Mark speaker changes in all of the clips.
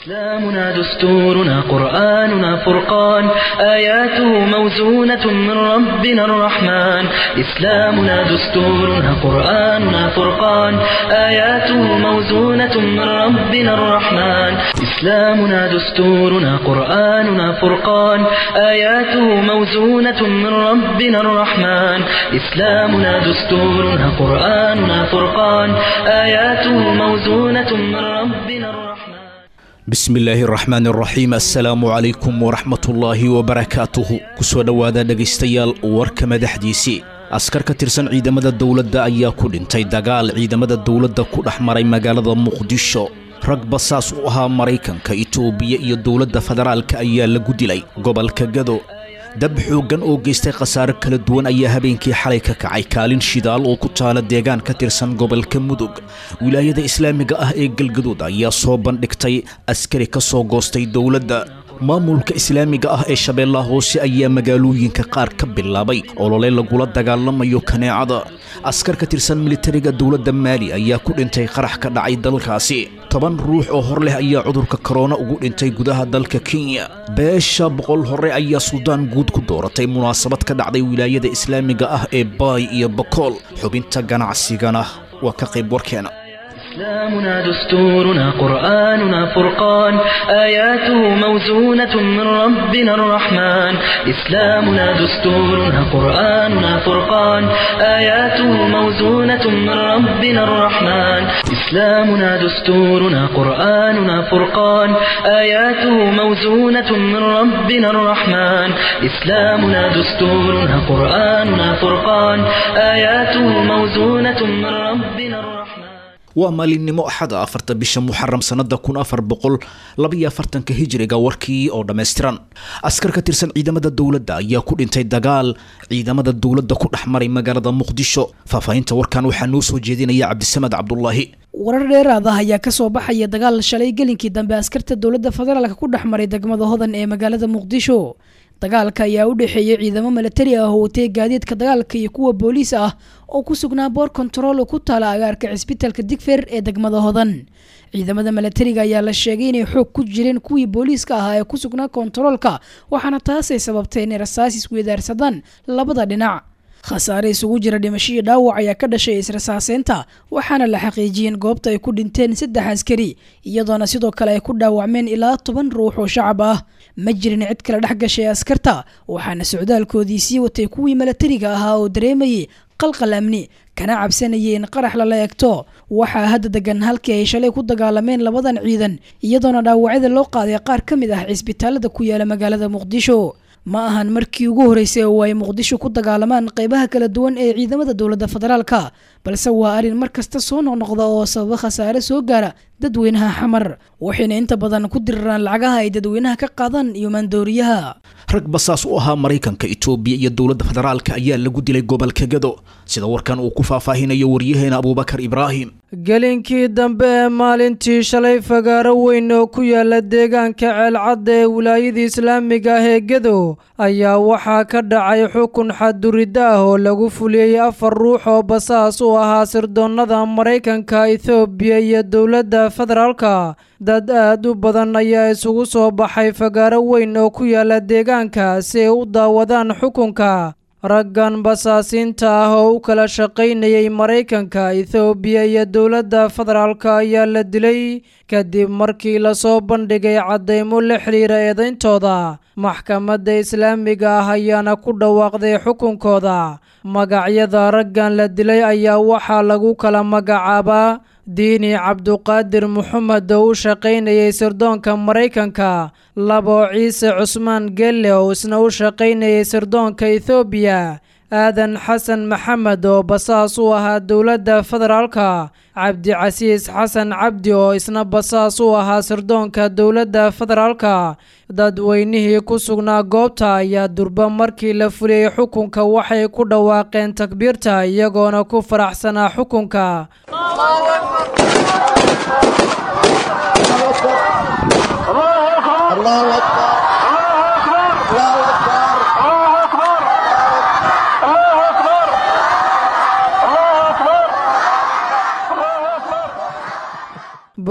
Speaker 1: إسلامنا دستورنا قرآننا فرقان آياته موزونة من ربنا الرحمن إسلامنا دستورنا قرآننا فرقان آياته موزونة من ربنا الرحمن إسلامنا دستورنا قرآننا فرقان آياته موزونة من ربنا الرحمن إسلامنا دستورنا قرآننا فرقان آياته موزونة من ربنا الرحمن
Speaker 2: bismi illaahi araxmaan araxiim assalaamu calaykum waraxmatullaahi wabarakaatuhu kusoo dhowaada dhegaystayaal warka madaxdiisii askar ka tirsan ciidamada dowladda ayaa ku dhintay dagaal ciidamada dowladda ku dhex maray magaalada muqdisho rag basaas u ahaa maraykanka itoobiya iyo dowladda federaalka ayaa lagu dilay gobolka gado dab xooggan oo geystay khasaare kala duwan ayaa habeenkii xalay ka kacay kaalin shidaal oo ku taala deegaan ka tirsan gobolka mudug wilaayada islaamiga ah ee galgaduud ayaa soo bandhigtay askari ka soo goostay dowladda maamulka islaamiga ah ee shabeellaha hoose ayaa magaalooyinka qaar ka bilaabay olole lagula dagaalamayo kaneecada askar ka tirsan militariga dowladda maali ayaa ku dhintay qarax ka dhacay dalkaasi toban ruux oo hor leh ayaa cudurka korona ugu dhintay gudaha dalka kenya beesha boqol hore ayaa suldaan guud ku dooratay munaasabad ka dhacday wilaayada islaamiga ah ee baay iyo bokool xubinta ganacsigana waa ka qayb warkeena
Speaker 1: إسلامنا دستورنا قرآننا فرقان آياته موزونة من ربنا الرحمن إسلامنا دستورنا قرآننا فرقان آياته موزونة من ربنا الرحمن إسلامنا دستورنا قرآننا فرقان آياته موزونة من ربنا الرحمن إسلامنا دستورنا قرآننا فرقان آياته موزونة من ربنا الرحمن
Speaker 2: waa maalinimo axada afarta bisha muxaram sannada kun afar boqol labaiyo afartanka hijiriga warkii oo dhammaystiran askar ka tirsan ciidamada dowladda ayaa ku dhintay dagaal ciidamada dowladda ku dhex maray magaalada muqdisho faahfaahinta warkan waxaa noo soo jeedinaya cabdisamed cabdulaahi
Speaker 3: warar dheeraad ah ayaa kasoo baxaya dagaal shalay gelinkii dambe askarta dowladda federaalka ku dhex maray degmada hodan ee magaalada muqdisho dagaalka ayaa u dhexeeyay ciidamo milatari ah oo watay gaadiidka dagaalka iyo kuwa booliis ah oo ku sugnaa boor kontarool oo ku taala agaarka cisbitaalka digfer ee degmada hodan ciidamada milatariga ayaa la sheegay inay xoog ku jireen kuwii booliiska ahaa ee ku sugnaa kontaroolka waxaana taasay sababtay inay rasaas isweydaarsadaan labada dhinac khasaare isugu jira dhimasho iyo dhaawac ayaa ka dhashay israsaaseynta waxaana la xaqiijiyeen goobta ay ku dhinteen saddex askari iyadoona sidoo kale ay ku dhaawacmeen ilaa toban ruux oo shacab ah ma jirin cid kale dhex gashay askarta waxaana socdaalkoodii sii watay kuwii milatariga ahaa oo dareemayay qalqal amni kana cabsanayay in qarax lala eegto waxaa hadda degan halkii ay shalay ku dagaalameen labadan ciidan iyadoona dhaawacyada loo qaaday qaar ka mid ah cisbitaalada ku yaala magaalada muqdisho ma ahan markii ugu horreysay oo ay muqdisho ku dagaalamaan qeybaha kala duwan ee ciidamada dowladda federaalka balse waa arrin mar kasta soo noqnoqda oo sababa khasaare soo gaara dadweynaha xamar waxayna inta badan ku diriraan lacagaha ay dadweynaha ka qaadaan iyo maandooriyaha
Speaker 2: rag basaas u ahaa maraykanka itoobiya iyo dowladda federaalka ayaa lagu dilay gobolka gado sida warkan uu ku faahfaahinayo waryaheena abuubakar ibraahim
Speaker 4: gelinkii dambe ee maalintii shalay fagaaro weyn oo ku yaala deegaanka ceelcadda ee wilaayada islaamiga ah ee gedo ayaa waxaa ka dhacay xukun xadduridda ah oo lagu fuliyey afar ruux oo basaas u ahaa sirdoonnada maraykanka ethoobiya iyo dowladda federaalka dad aad u badan ayaa isugu soo baxay fagaaro weyn oo ku yaala deegaanka si ay u daawadaan xukunka raggan basaasiinta ah oo u kala shaqaynayay maraykanka ethoobiya iyo dowladda federaalka ayaa la dilay kadib markii lasoo bandhigay caddaymo la xidhiira eedayntooda maxkamadda islaamiga ah ayaana ku dhawaaqday xukunkooda magacyada raggan la dilay ayaa waxaa lagu kala magacaabaa diini cabduqaadir moxamed oo u shaqaynayay sirdoonka maraykanka labo ciise cusmaan gelle oo isna u shaqaynayay sirdoonka ethoobiya aadan xasan maxamed oo basaas u ahaa dowladda federaalka cabdicasiis xasan cabdi oo isna basaas u ahaa sirdoonka dowladda federaalka dadweynihii ku sugnaa goobta ayaa durba markii la fuliyey xukunka waxay ku dhawaaqeen takbiirta iyagoona ku faraxsanaa xukunka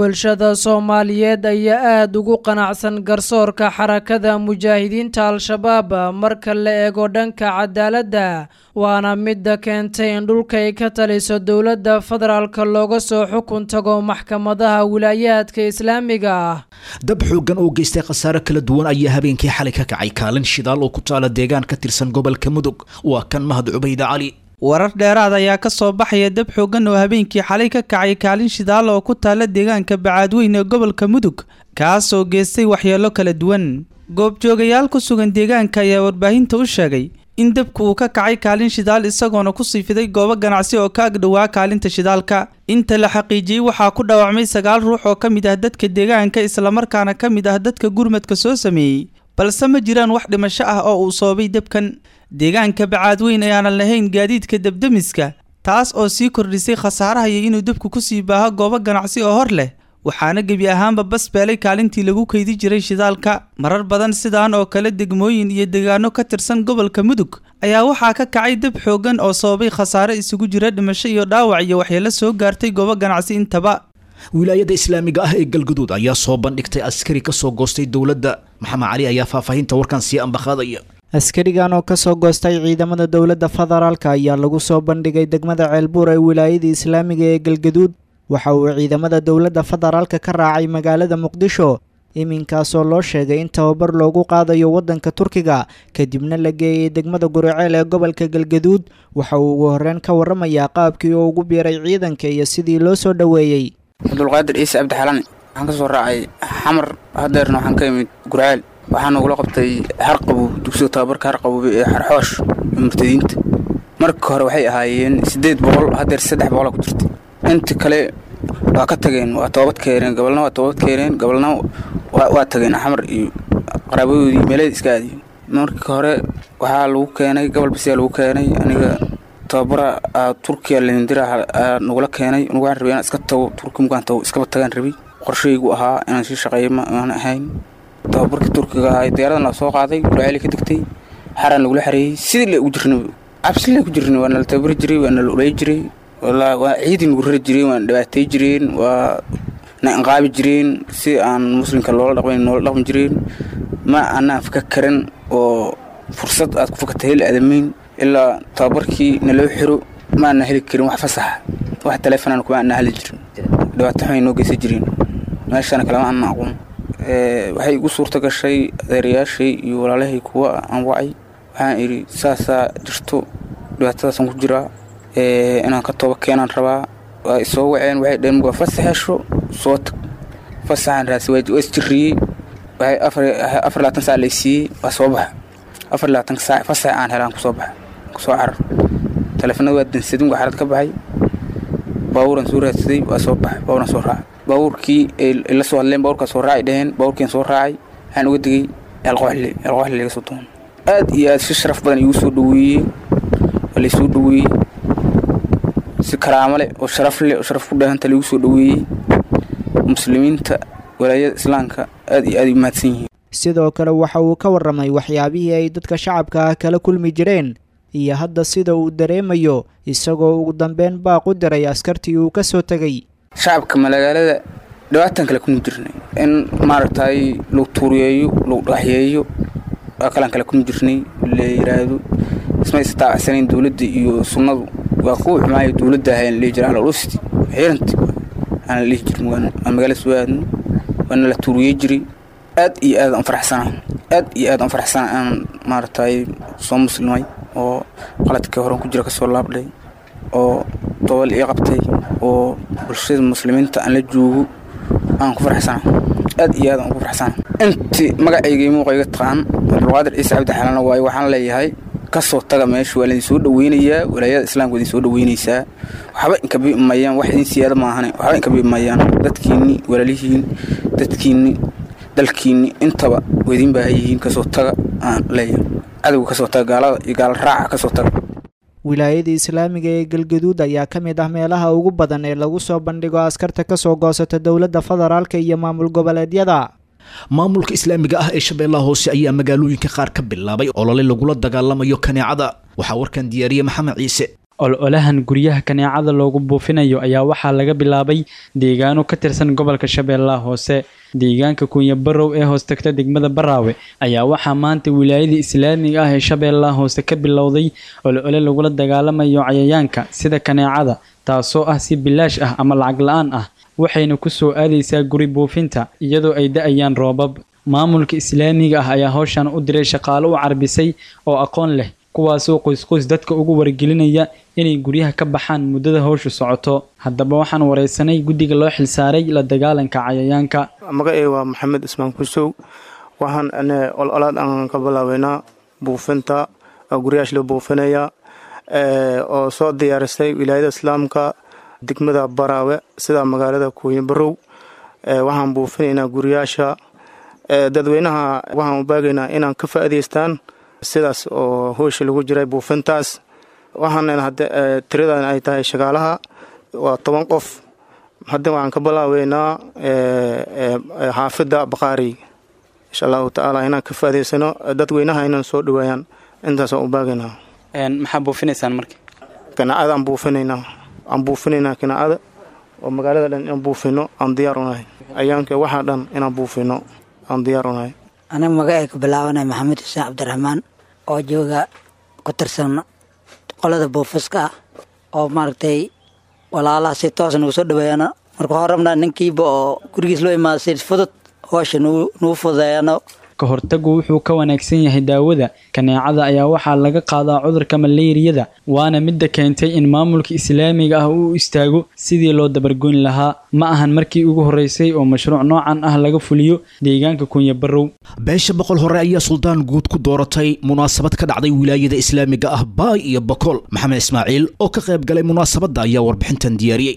Speaker 4: bulshada soomaaliyeed ayaa aada ugu qanacsan garsoorka xarakada mujaahidiinta al-shabaab marka la eego dhanka cadaaladda waana midda keentay in dhulka ay ka taliso dowladda federaalka looga soo xukun tago maxkamadaha wilaayaadka islaamiga ah
Speaker 2: dab xooggan oo geystay khasaare kala duwan ayaa habeenkii xalay ka kacay kaalin shidaal oo ku taala deegaan ka tirsan gobolka mudug waa kan mahad cubayde cali
Speaker 5: warar dheeraad ayaa ka soo baxaya dab xooggan oo habeenkii xalay ka kacay kaalin shidaal oo ku taala deegaanka bacaadweyn ee gobolka mudug kaas oo geystay waxyeelo kala duwan goobjoogayaal ku sugan deegaanka ayaa warbaahinta u sheegay in dabku uu ka kacay kaalin shidaal isagoona ku sii fiday goobo ganacsi oo ka agdhowaa kaalinta shidaalka inta la xaqiijiyey waxaa ku dhaawacmay sagaal ruux oo ka mid ah dadka deegaanka islamarkaana ka mid ah dadka gurmadka soo sameeyey balse ma jiraan wax dhimasho ah oo uu soobay dabkan deegaanka bacaadweyn ayaanan lahayn gaadiidka debdemiska taas oo sii kordhisay khasaaraha iyo inuu dabku kusii baaho goobo ganacsi oo hor leh waxaana gebi ahaanba bas beelay kaalintii lagu keydi jiray shidaalka marar badan sidaan oo kale degmooyin iyo deegaano ka tirsan gobolka mudug ayaa waxaa ka kacay dab xooggan oo sababay khasaare isugu jira dhimasho iyo dhaawac iyo waxyeelo soo gaartay goobo ganacsi intaba
Speaker 2: wilaayada islaamiga ah ee galguduud ayaa soo bandhigtay askari ka soo goostay dowladda maxamed cali ayaa faahfaahinta warkan sii ambaqaadaya
Speaker 6: askarigan oo kasoo goostay ciidamada dowladda federaalka ayaa lagu soo bandhigay degmada ceelbuur ee wilaayada islaamiga ee galgaduud waxa uu ciidamada dowladda federaalka ka raacay magaalada muqdisho iminkaasoo loo sheegay in tababar loogu qaadayo waddanka turkiga kadibna la geeyay degmada guriceel ee gobolka galgaduud waxa uu ugu horreyn ka warramayaa qaabkii uu ugu biiray ciidanka iyo sidii loo soo dhoweeyey
Speaker 7: cabdulqaadir ciise cabdixalan waxaan ka soo raacay xamar hadeerna waxaan ka imid gurceel waxaan ugula qabtay harqabow dugsiga tababarka harqaboobe ee xarxoosh ee murtadiinta marka hore waxay ahaayeen siddeed boqol hadeer saddex boqola ku jirtay inta kale waa ka tageen waa toobad keeneen gobolna waa toobad keeneen gobolna waa tageen xamar iyo qaraabadoodii meelada iska aadiyen marka hore waxaa lagu keenay gobol basiyaa lagu keenay aniga tababara turkiya lindira nagula keenay nugaan rabay inaan iska tago turki mugaan tago iskaba tagaan rabay qorshaygu ahaa inaan sii shaqeeyo maan ahayn tababarkii turkiga ahaa diyaaradan la soo qaaday gurceeli ka degtay xaraan lagula xareeyey sidii la ugu jirnay cabsi la ku jirnay waa nala tababari jiray waa nala olay jiray waa ciidii nagu rari jireen waa dhibaatay jireen waa na inqaabi jireen si aan muslimka loola dhaqmayn noola dhaqmi jireen ma anaan faka karan oo fursad aad ku fakata heli aadamayn ilaa tababarkii naloo xiro maana heli karin wax fasaxa wax taleefonaan kuma ana heli jirin dhibaato xumay noo geysan jireen meeshana kalema ana aqoon waxay igu suurta gashay adeerayaashay iyo walaalahay kuwa aan wacay waxaan idhi saasaa jirto dhibaatadaasaan ku jiraa inaan ka tooba keenaan rabaa waa isoo waceen waxay dhaheen mugaa fasax hesho soo tag fasaxaan raasi waa isjirriyey waxay afar labaatan saac laysiiyey waa soo baxa afar labaatanka saac fasax aan helaan kusoo baxa kusoo carar taleefanada waa dansadin waa xarad ka baxay baabuuran soo raadsaday waa soo baxay baabuuran soo raacay baabuurkii ay la soo hadleen baabuurkaa soo raacay dhaheen baabuurkiin soo raacay waxaan uga digay eelqooxle eelqooxle laga soo doon aad iyo aad si sharaf badan igu soo dhaweeyey waa laysoo dhaweeyey si karaamo leh oo sharaf leh oo sharaf ku dheehanta lagu soo dhaweeyey muslimiinta walaayada islaamka aad iyo aad ay mahadsan yihiin
Speaker 6: sidoo kale waxa uu ka warramay waxyaabihii ay dadka shacabka ah kala kulmi jireen iyo hadda sida uu dareemayo isagoo ugu dambeyn baaq u diray askartii uu ka soo tegay
Speaker 7: shacabka magaalada dhibaatan kale kulmi jirnay in maaragtay lagu tuuriyeeyo lagu dhagaxyeeyo waa kalaan kale kulmi jirnay la yidhaahdo isma istaacsaneyn dowladda iyo sunnadu waa kuwa xumaayo dowladda ahayn lihi jira alolusti xiranti aan la dhihi jirin waan magaalada soo aadno waana la tuuriyey jiray aad iyo aad aan faraxsanaa aad iyo aad aan faraxsanaa aan maaragtay soo muslimay oo qaladkii horan ku jira kasoo laabdhay oo dobal ii qabtay oo bulshada muslimiinta aan la joogo aan ku faraxsanaa aad iyo aad aan ugu faraxsanaa intii magacayga muuqayga taqaan abdulqaadir ciise cabdi xalana waaye waxaan leeyahay kasoo taga meesha waa laydin soo dhaweynayaa walaayada islaamka idin soo dhaweynaysaa waxba inka bimayaan wax idin siyaada maahane waxba inka bimayaan dadkiinni walaalihiin dadkiinni dalkiinni intaba waa idin baahan yihiin kasoo taga aan leeyahay cadowga kasoo taga gaalada iyo gaala raaca kasoo taga
Speaker 6: wilaayada islaamiga ee galgaduud ayaa ka mid ah meelaha ugu badan ee lagu soo bandhigo askarta ka soo goosata dowladda federaalka iyo maamul goboleedyada
Speaker 2: maamulka islaamiga ah ee shabeellaha hoose ayaa magaalooyinka qaar ka bilaabay olole lagula dagaalamayo kaneecada waxaa warkan diyaariyey maxamed ciise
Speaker 8: ol-olahan guryaha kaneecada loogu buufinayo ayaa waxaa laga bilaabay deegaano ka tirsan gobolka shabeellaha hoose deegaanka kunya barow ee hoostagta degmada baraawe ayaa waxaa maanta wilaayada islaamiga ah ee shabeellaha hoose ka bilowday ol-ole lagula dagaalamayo cayayaanka sida kaneecada taasoo ah si bilaash ah ama lacag la-aan ah waxayna ku soo aadaysaa guri buufinta iyadoo ay da-ayaan roobab maamulka islaamiga ah ayaa howshan u diray shaqaalo u carbisay oo aqoon leh kuwaasoo qoysqoys dadka ugu wargelinaya inay guryaha ka baxaan muddada howshu socoto haddaba waxaan wareysanay guddiga loo xilsaaray la dagaalanka cayayaanka
Speaker 9: magacey waa maxamed ismaan kusow waxaan ololaad aan ka bilaabeynaa buufinta guryahash loo buufinaya oo soo diyaarisay wilaayada islaamka degmada baraawe sida magaalada kuunya barow waxaan buufinaynaa guryaasha dadweynaha waxaan u baagaynaa inaan ka faa'idaystaan sidaas oo hoosha lagu jiray buufintaas waxaana tiradan ay tahay shaqaalaha waa toban qof hadda waxaan ka bilaabeynaa xaafidda baqaari insha allahu tacaala inaan ka faa'idaysano dadweynaha inaan soo dhaweeyaan intaasaan u baagaynaa
Speaker 8: maxaa buufinaysaan marka
Speaker 9: kanaacada aan buufinaynaa aan buufinaynaa kanaacada oo magaalada dhan inaan buufino aan diyaar unahay ayaanka waxaa dhan inaan buufino aan diyaar unahay
Speaker 10: aniga magacay ka bilaabanay maxamed xuseen cabdiraxmaan oo jooga ku tirsan qolada buufiska ah oo maaragtay walaalaha si toos nagu soo dhaweeyana marka hore rabnaa ninkiiba oo gurigiis loo imaada si fudud hoosha nagu fududeeyano
Speaker 8: ka hortagu wuxuu ka wanaagsan yahay daawada kaneecada ayaa waxaa laga qaadaa cudurka maleeriyada waana midda keentay in maamulka islaamiga ah uu istaago sidii loo dabargoyn lahaa ma ahan markii ugu horreysay oo mashruuc noocan ah laga fuliyo deegaanka kunya barow
Speaker 2: beesha boqol hore ayaa suldaan guud ku dooratay munaasabad ka dhacday wilaayada islaamiga ah baay iyo bokool maxamed ismaaciil oo ka qayb galay munaasabadda ayaa warbixintan diyaariyey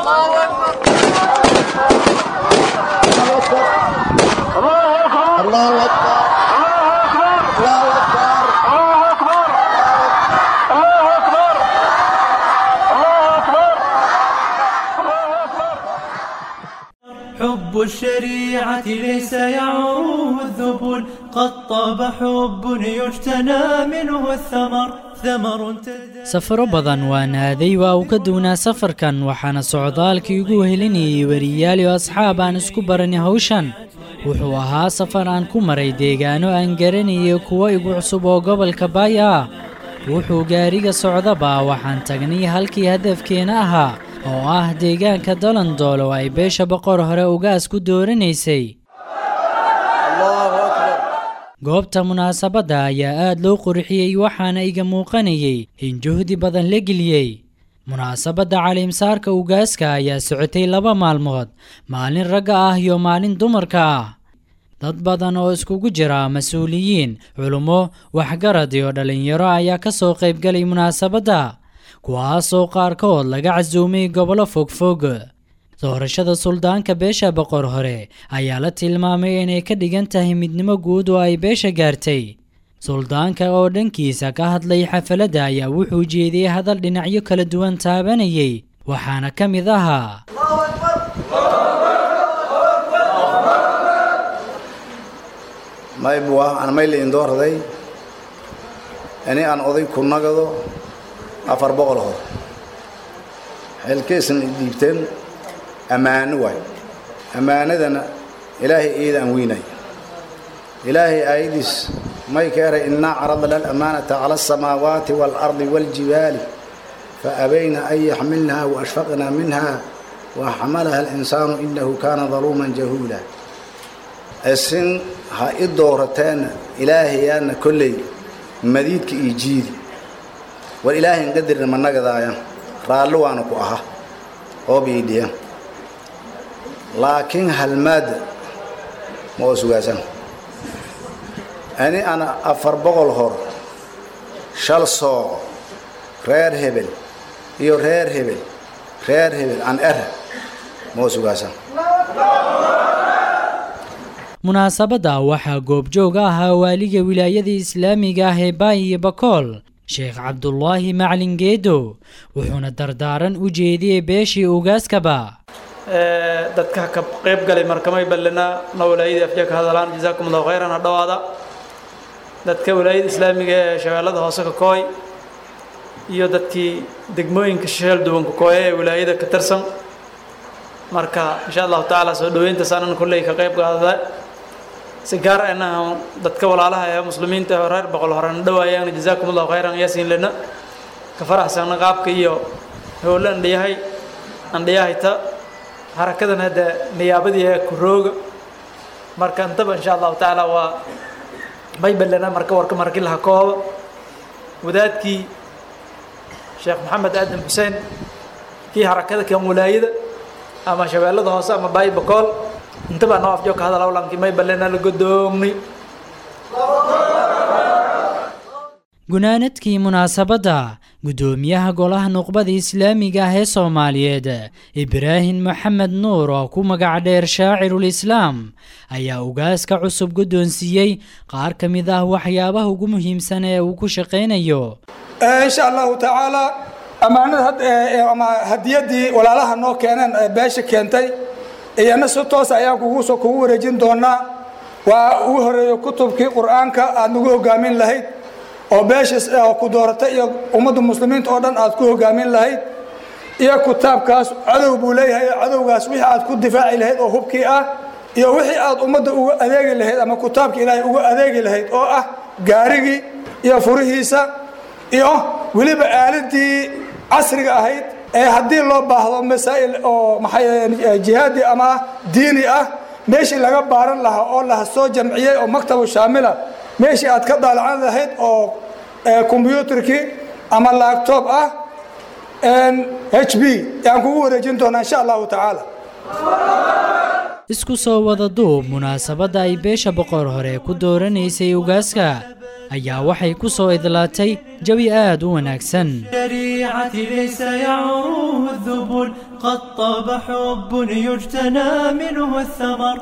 Speaker 11: حب الشريعة ليس يعروه الذبل قد طاب حب يجتنى منه الثمر ثمر
Speaker 12: safaro badan waa naaday waa uu ka duwnaa safarkan waxaana socdaalkii ugu helinayay weriyaal iyo asxaab aan isku baranay hawshan wuxuu ahaa safar aan ku maray deegaano aan garanayay kuwo igu cusub oo gobolka baay ah wuxuu gaariga socdaba waxaan tagnay halkii hadafkeena ahaa oo ah deegaanka dalandool oo ay beesha boqor hore ugaas ku dooranaysay goobta munaasabadda ayaa aad loo qurxiyey waxaana iga muuqanayay in juhdi badan la geliyey munaasabadda caliimsaarka ugaaska ayaa socotay laba maalmood maalin ragga ah iyo maalin dumarka ah dad badan oo iskugu jira mas-uuliyiin culummo waxgarad iyo dhallinyaro ayaa ka soo qaybgalay munaasabadda kuwaasoo qaarkood laga casuumay gobollo fogfog doorashada suldaanka beesha boqor hore ayaa la tilmaamay inay ka dhigan tahay midnimo guud oo ay beesha gaartay suldaanka oo dhankiisa ka hadlay xafaladda ayaa wuxuu jeediyey hadal dhinacyo kala duwan taabanayay waxaana ka mid ahaa
Speaker 13: maybwa aan mayla indoorday ini aan oday ku nagado afar boqol hor xilkaysan dhiibteen ammaano waay ammaanadana ilaahay iyada aan weynay ilaahay aayadiis may ka eray innaa caradna alamaanata cala asamaawaati waalardi waaljibaali faabayna an yaxmilnaha waashfaqna minha waxamalaha alinsaanu inahu kaana daluuman jahuula isin ha i doorateena ilaahayaana kolley madiidka iyo jiidi war ilaahayn qadirna ma nagadaaya raalli waana ku aha hoob iidhiya laakiin halmaadda ma oo sugaasan ani ana afar boqol hor shal sooco reer hebel iyo reer hebel reer hebel aan era ma oo sugaasan
Speaker 12: munaasabadda waxaa goobjoog ahaa waaliga wilaayada islaamiga ah ee baay iyo bakool sheekh cabdulaahi maclin geedo wuxuuna dardaaran u jeediyey beeshii ugaaskaba
Speaker 14: dadka ka qayb galay markamay ballina na walaayadii afjaa ka hadalaan jazaakum allahu khayran ha dhowaada dadka walaayada islaamiga ee shabeellada hoose ka kooy iyo dadkii degmooyinka sheel duwanka kooye ee wilaayada ka tirsan marka insha allahu tacaala soo dhoweyntaas anan kolley ka qayb qaadada si gaar ahna dadka walaalaha ee muslimiinta ee reer boqol horena dhawaayaan jazaakum allahu khayran yaasiin lena ka faraxsana qaabka iyo howle andhiyahay andhiyahayta harakadan hadda niyaabadii ee kurooga marka intaba insha allahu tacaala waa baybalena marka warka markii laha kooba wadaadkii sheekh maxamed aadan xuseen kii harakada kan walaayada ama shabeellada hoose ama baybakool intaba noo afjo ka hadal awlankii maybalena la godoomni
Speaker 12: gunaanadkii munaasabadda guddoomiyaha golaha nuqbada islaamiga ah ee soomaaliyeed ibraahim maxamed nuur oo ku magac dheer shaacirul islaam ayaa ugaaska cusub guddoonsiiyey qaar ka mid ah waxyaabaha ugu muhiimsan ee uu ku shaqaynayo
Speaker 15: insha allahu tacaala ammaanada ama hadiyaddii walaalaha noo keeneen beesha keentay iyana si toos ayaan kugu kugu wareejin doonaa waa ugu horeeyo kutubkii qur-aanka aad nagu hogaamin lahayd oo beesha ku dooratay iyo ummadda muslimiinta oo dhan aad ku hogaamin lahayd iyo kitaabkaas cadow buu leeyahay cadowgaas wixii aad ku difaaci lahayd oo hubkii ah iyo wixii aad ummadda uga adeegi lahayd ama kitaabka ilaahay uga adeegi lahayd oo ah gaarigii iyo furihiisa iyo weliba aaladii casriga ahayd ee haddii loo baahdo masaa'il oo maxay jihaadi ama diini ah meeshii laga baaran lahaa oo la soo jamciyey oo maktabu shaamila meeshii aad ka daalacan lahayd oo kombyuutarkii ama laagtoob ah h b yaan kugu wareejin doonaa insha allahu tacaala
Speaker 12: isku soo wada duub munaasabadda ay beesha boqor hore ku dooranaysay ugaaska ayaa waxay ku soo idlaatay jawi aad u wanaagsan
Speaker 11: الشريعة ليس يعروه الذبل قد طاب حب يجتنى منه الثمر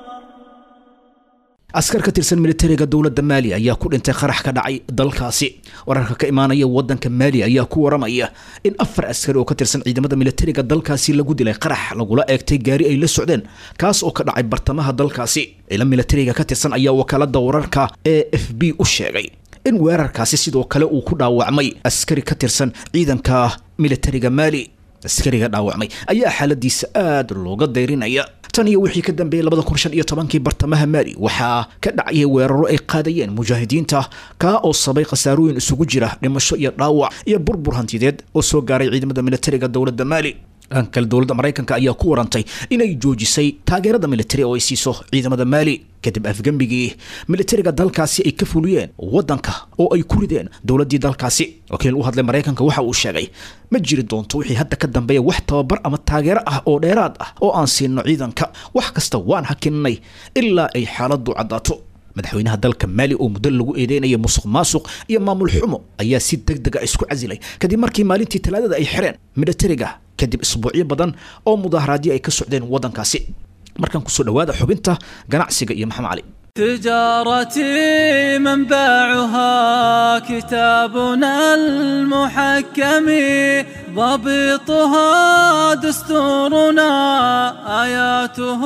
Speaker 2: askar ka tirsan militariga dowladda maali ayaa ku dhintay qarax ka dhacay dalkaasi wararka ka imaanaya wadanka maali ayaa ku waramaya in afar askari oo ka tirsan ciidamada militariga dalkaasi lagu dilay qarax lagula eegtay gaari ay la socdeen kaas oo ka dhacay bartamaha dalkaasi ciidan militariga ka tirsan ayaa wakaalada wararka ee f b u sheegay in weerarkaasi sidoo kale uu ku dhaawacmay askari ka tirsan ciidanka militariga maali askariga dhaawacmay ayaa xaaladiisa aada looga dayrinaya tan iyo wixii ka dambeeyey labada kun shan iyo tobankii bartamaha maali waxaa ka dhacayay weeraro ay qaadayeen mujaahidiinta kaa oo sabay khasaarooyin isugu jira dhimasho iyo dhaawac iyo burbur hantideed oo soo gaaray ciidamada militariga dowladda maali dhan kale dowladda maraykanka ayaa ku warantay inay joojisay taageerada militari oo ay siiso ciidamada maali kadib afgembigii militariga dalkaasi ay ka fuliyeen waddanka oo ay ku rideen dowladdii dalkaasi wakiil u hadlay maraykanka waxa uu sheegay ma jiri doonto wixii hadda ka dambeeya wax tababar ama taageero ah oo dheeraad ah oo aan siino ciidanka wax kasta waan hakinnay ilaa ay xaaladdu caddaato madaxweynaha dalka maali oo muddo lagu eedeynaya musuq maasuq iyo maamul xumo ayaa si deg dega isku casilay kadib markii maalintii talaadada ay xireen militariga kadib isbuucyo badan oo mudaaharaadyo ay ka socdeen waddankaasi markaan kusoo dhawaada xubinta ganacsiga iyo maxamed cali
Speaker 16: تجارتي منبعها كتابنا المحكم ضبطها دستورنا آياته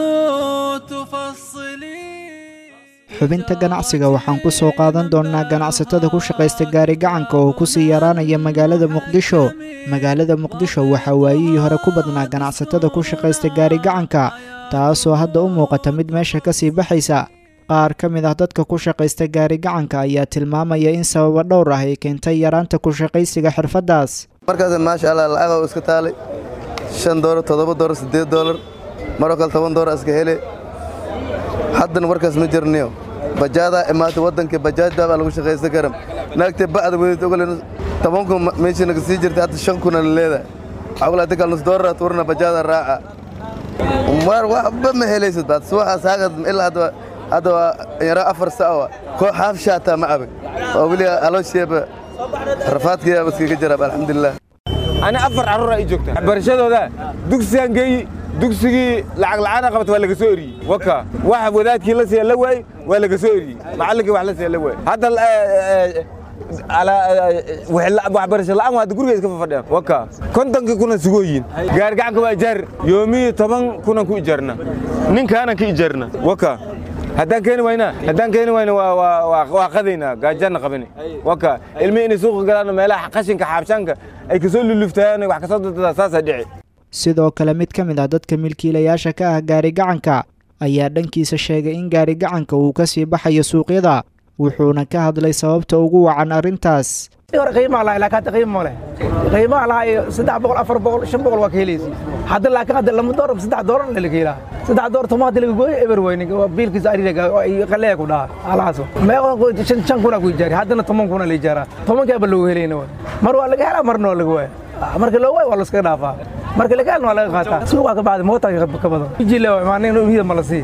Speaker 16: تفصلي
Speaker 6: xubinta ganacsiga waxaan ku soo qaadan doonnaa ganacsatada ku shaqaysta gaari gacanka oo ku sii yaraanaya magaalada muqdisho magaalada muqdisho waxaa waayihii hore ku badnaa ganacsatada ku shaqaysta gaari gacanka taasoo hadda u muuqata mid meesha ka sii baxaysa qaar ka mid ah dadka ku shaqaysta gaari gacanka ayaa tilmaamaya in sababa dhowr ah ay keentay yaraanta ku shaqaysiga xirfaddaas
Speaker 17: markaas maasha allah lacagoo iska taalay shan doolar toddoba doolar siddeed doolar maroo kale toban doolar iska hele haddana warkaas ma jirniyo bajaadaa imaatay waddankii bajaajdaa baa lagu shaqaysan karam naagtee ba'da wadayta ogole toban kun meeshii naga sii jirtay hadda shan kuna la leedahay cawla hadda kal nus doolar turna bajaada raaca mar waxba ma helaysid baad subaxaas haagad ilaa hadda hadda waa yara afar saawa koo xaaf shaataa ma cabin oo weli aloosheeba rafaadkeeda iskaga jiraab alxamdulilah
Speaker 18: ani afar carruur ii joogta waxbarashadooda dugsigaan geeyi dugsigii lacag la'aana qabata waa laga soo eriyey waka wax wadaadkii la siiya la waay waa laga soo eriyey macallinkii wax la siiya la waay hadda waxbarasho la'aan waa hadda guriga iska fafadhiyaan waka kontonkii kuna sugooyin gaargacanka waa ijaar yoomihii toban kunan ku ijaarna ninkaanan ka ijaarna waka haddaan keeni wayna haddaan keeni wayna waa waa waa waa qadaynaa gaajaana qabani waka ilmihi inay suuqa galaan meelaha qashinka xaabshaanka ay kasoo luluftayaan wax kasoo dadada saasaa dhici
Speaker 6: sidoo kale mid ka mid ah dadka milkiilayaasha ka ah gaari-gacanka ayaa dhankiisa sheegay in gaari-gacanka uu ka sii baxayo suuqyada wuxuuna ka hadlay sababta ugu wacan arrintaas
Speaker 19: hore qiimaa lahay laakiin hadda qiimo leh qiimaha lahay saddex boqol afar boqol shan boqol waa ka helaysi hadda laakiin hadda lama doolar saddex doolar la laga helaa saddex doolar tuma hadda laga gooyo eber weyne biilkiisa ariga qalleeya ku dhaha alahaaso meeqo shan shan kuna ku ijaari haddana toban kuna la ijaaraa tobankaaba loogu helayna mar waa laga helaa marna waa laga waaya marka loo waayo waa laskaga dhaafaa marka laga helna waa laga qaataa suuqa ka bacdi mootaa ka badan ijile waay maana in ma la sii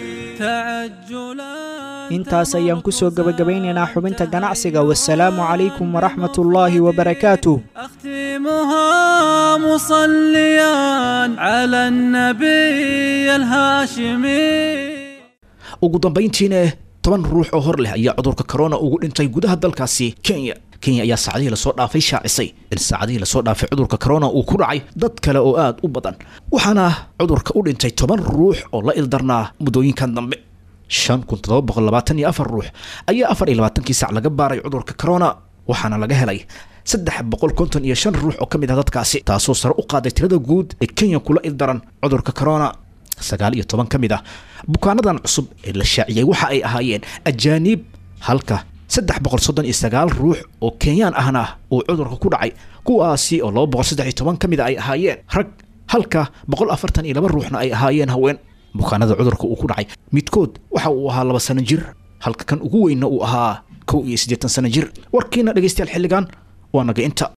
Speaker 6: intaas ayaan ku soo gebagabaynaynaa xubinta ganacsiga wasalaamu calaykum waraxmatullaahi wabarakaatuh
Speaker 16: أختمها مصليا على النبي الهاشمي
Speaker 2: ugu dambayntiina toban ruux oo hor leh ayaa cudurka corona ugu dhintay gudaha dalkaasi kenya kenya ayaa saacadihii lasoo dhaafay shaacisay in saacadihii lasoo dhaafay cudurka corona uu ku dhacay dad kale oo aad u badan waxaana cudurka u dhintay toban ruux oo la ildarnaa muddooyinkan dambe shan kun toddoba boqol labaatan iyo afar ruux ayaa afar iyo labaatankii sac laga baaray cudurka corona waxaana laga helay saddex boqol konton iyo shan ruux oo ka mid ah dadkaasi taasoo sare u qaaday tirada guud ee kenya kula ildaran cudurka corona sagaal iyo toban ka mid ah bukaanadan cusub ee la shaaciyey waxa ay ahaayeen ajaaniib halka saddex boqol soddon iyo sagaal ruux oo kenyaan ahna uu cudurka ku dhacay kuwaasi oo laba boqol saddex iyo toban ka mid a ay ahaayeen rag halka boqol afartan iyo laba ruuxna ay ahaayeen haween bukaanada cudurka uu ku dhacay midkood waxa uu ahaa laba sano jir halka kan ugu weynna uu ahaa kow iyo siddeetan sano jir warkiina dhegaystayaal xilligan waa naga inta